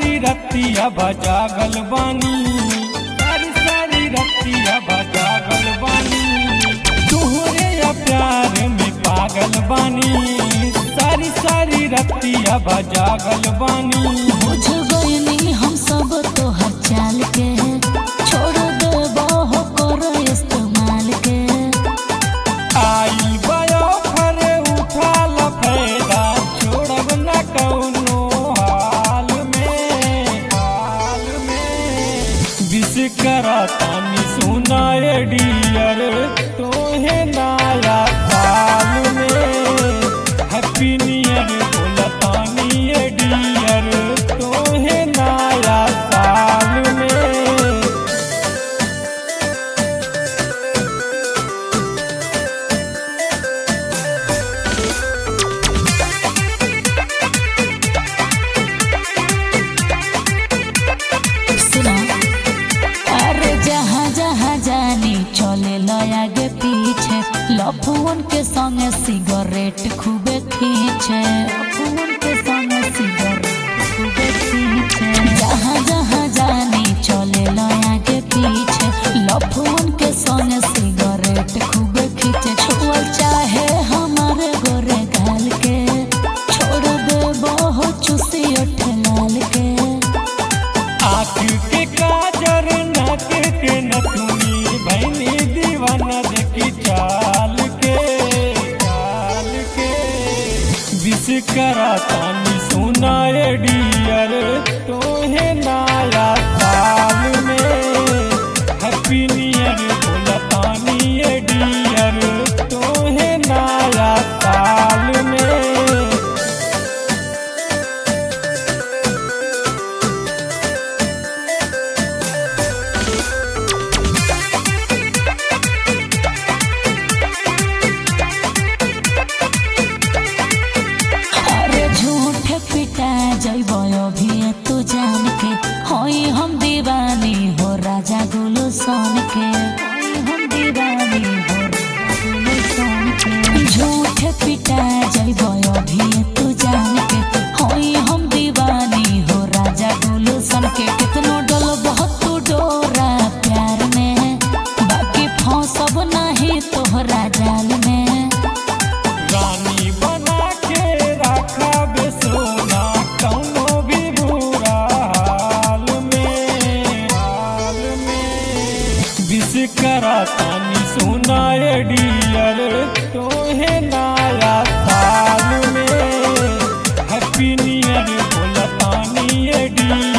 सारी रतिया बजागल बानी सारी सारी रतिया बजागल बानी तुहरे या प्यार में पागल बानी सारी सारी रतिया बजागल बानी बुझ गइनी हम सब तोहर चाल के छोड़ देबो हो कर इस्तेमाल के आई बयो फरे उठाल फायदा छोड़ब न कौनो हाल में हाल में विश करा तानी सुनाए डियर तोहे नाया साल में हैप्पी नियर बोला तानी ए डियर तोहे नाया साल में सुना अरे जहाँ जहाँ जानी चले लो आगे पीछे लफुन के संगे सिगरेट खूबे खींचे लफुन के संगे सिगरेट खूबे खींचे जहाँ जहाँ जानी चले लो आगे पीछे लफुन के संगे सिगरेट खूबे खींचे छुअल चाहे हमारे गोरे गाल के छोड़ दे बहु चुसी उठ लाल के आँख के काजर नाक के नथुनी भैनी दीवाना देखी चाल के चाल के विश करा तानी सुनाए डियर तोहे नाया साल में हैप्पी नियर बोला तानी ए डियर तोहे नाया साल में अरे झूठ पिटा जइबो अभी तू जान के होई हम दीवानी हो राजा गुलू सोन के होई हम दीवानी हो राजा गुलू सोन के झूठ पिटा जइबो अभी तू जान के होई हम दीवानी हो राजा गुलू सोन के कितनो डल बहुत तू डोरा प्यार में बाकी फंसब नहीं तोहरा जाल में रानी बना के रखा बे सोना कौनो भी बुरा हाल में हाल में विश करा तानी सुनाए डियर तोहे नाया साल में हैप्पी नियर बोला तानी ए डियर